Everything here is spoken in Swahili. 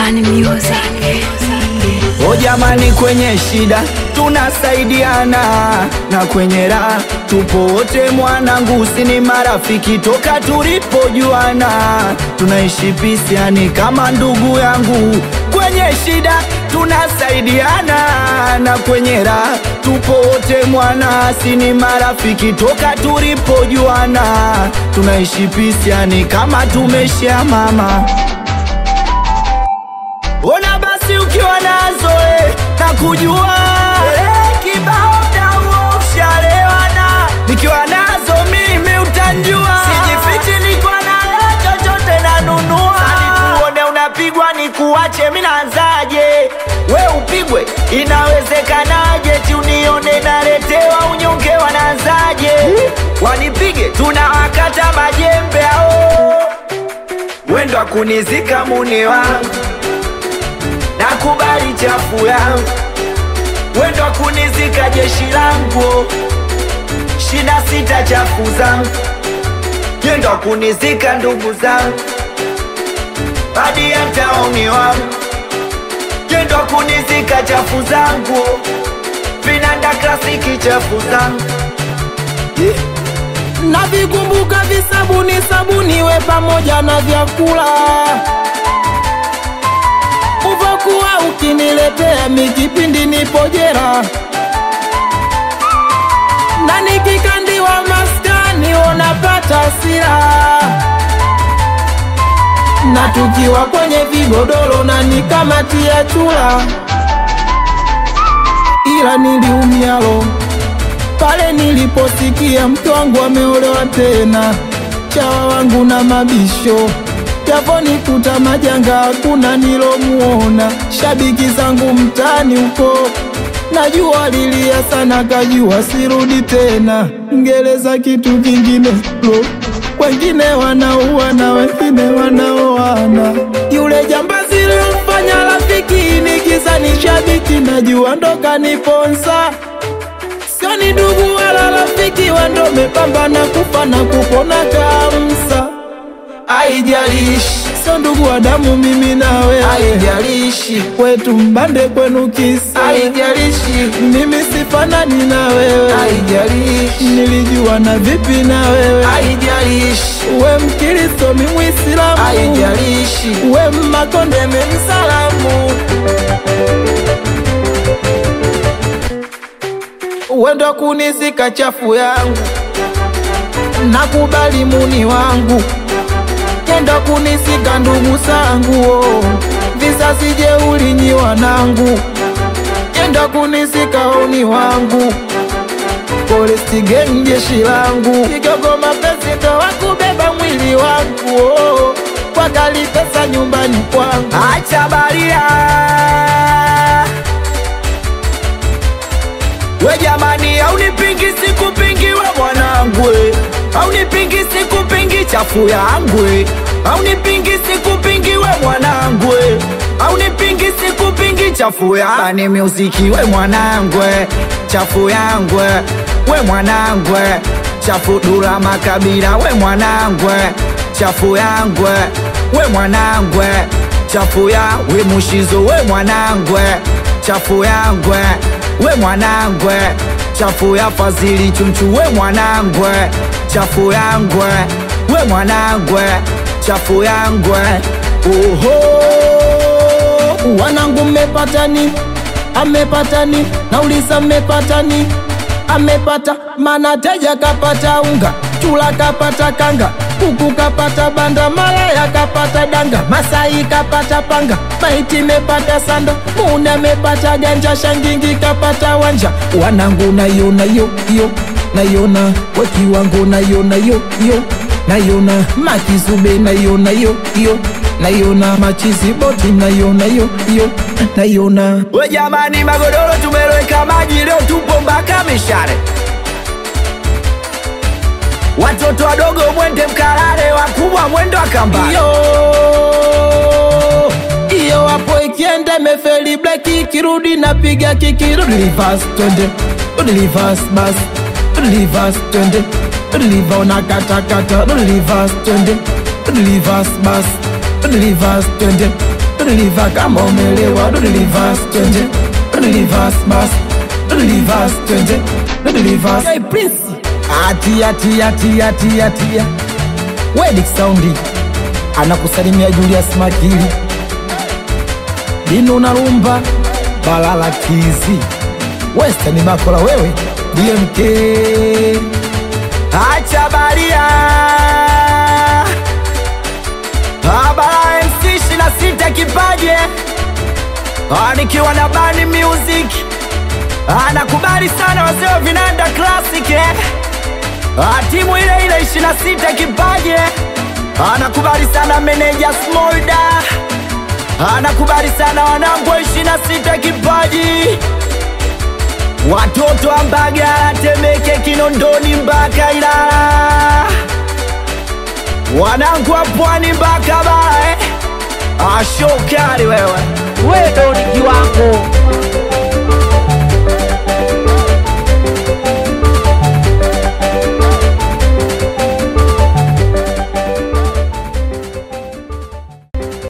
Bani Music. O jamani, kwenye shida tunasaidiana na kwenye raha tupo wote, mwanangu, si ni marafiki toka tulipojuana, tunaishi pisiani kama ndugu yangu. Kwenye shida tunasaidiana na kwenye raha tupo wote, mwana, si ni marafiki toka tulipojuana, tunaishi pisiani kama tumeshia mama Ona basi ukiwa nazo eh, na kujua eh, kibao dawo ushalewana, nikiwa nazo mimi utanjua, sijifichi, niko nayo chochote nanunua. Sani kuone unapigwa ni kuache, mi naanzaje? We upigwe, inawezekanaje? Ti unione naletewa unyonge, wanaanzaje? Wanipige, tunawakata majembe ao, wendo akunizika muni wangu nakubali chafu yangu, wendo kunizika jeshi langu, shida sita chafu zangu, yendo kunizika ndugu zangu, hadi ya taoni wangu, yendo kunizika chafu zangu, vinanda klasiki chafu zangu yeah. Navikumbuka visabuni sabuni we pamoja na vyakula uvokuwa ukiniletea mikipindi nipo jera na nikikandiwa maskani unapata sira na tukiwa kwenye vigodoro na nikamatia chula ila niliumialo pale niliposikia mke wangu ameolewa tena, chawa wangu na mabisho yaponikuta majanga, hakuna nilomuona. Shabiki zangu mtaani huko najua lilia sana, kajua sirudi tena. Ngereza kitu kingine bro, wengine wanaua na wengine wanaoana. Yule jambazi lilomfanya rafiki nikiza ni shabiki, najua ndo kaniponza sio ni ndugu wala rafiki, wando mepambana kufa na kupona kamsa. Haijalishi sio ndugu wa damu, mimi na wewe, haijalishi kwetu mbande, kwenu kisa, haijalishi mimi sifanani na wewe, haijalishi nilijua na vipi na wewe, haijalishi we Mkristo, mi Muislamu, haijalishi we Mmakonde, mi Msalamu. wendo kunizika chafu yangu, nakubali muni wangu, kendo kunizika ndugu zangu, oh. vizazi jeuli nyi wanangu, kendo kunizika oni wangu, Forest Gang jeshi langu, kigogo mapenzi ndo wakubeba mwili wangu, oh. kwa kali pesa nyumbani kwangu, Acha baria we jamani, aunipingi sikupingi we mwanangu, aunipingi sikupingi chafu yangu, aunipingi sikupingi we mwanangu, aunipingi sikupingi chafu ya Bani Music we mwanangu, chafu yangu we mwanangu, chafu Dula Makabila we mwanangu, chafu yangu we mwanangu, chafu ya we Mushizo we mwanangu, chafu yangu we mwanangwe chafu ya Fazili Chunchu we mwanangwe chafu yangwe we mwanangwe chafu yangwe oho wanangu mmepatani, amepatani, nauliza mmepatani, amepata mana teja kapata unga, chula kapata kanga, kuku kapata banda, malaya kapata danga, masai kapata panga, maiti mepata sanda, muna mepata ganja, shangingi kapata wanja, wanangu nayona yo yo nayona wakiwango nayona yo yo nayona makizube nayona yo yo nayona machizi boti nayona yo yo nayona we jamani, magodoro tumeloweka maji leo, tupo mpaka mishare. Watoto wadogo mwende mkalale, wakubwa mwendo akamba. iyo iyo wapo ikienda imefeli bleki ikirudi napiga kiki rudi reverse twende rudi reverse bas rudi reverse twende rudi reverse unakatakata rudi reverse twende rudi reverse bas rudi reverse twende deliver kama umelewa do reverse twende do reverse bas do reverse twende do reverse hey prince atia tia tia tia tia wedik saundi anakusalimia Julius Makili Dino Narumba Balala Kizi Western Bakola wewe DMK acha baria Abara MC 26 kipaje Ah, nikiwa na Bani Music anakubali sana wazee wa vinanda classic eh? Ah, timu ile ile 26 kipaje anakubali sana meneja Smolda anakubali sana wanangu wa 26 kipaji watoto wa Mbagala, Temeke, Kinondoni mpaka Ilala, wanangu wa Pwani mpaka Bara eh? Ashokari wewe wewe ndo ni kiwango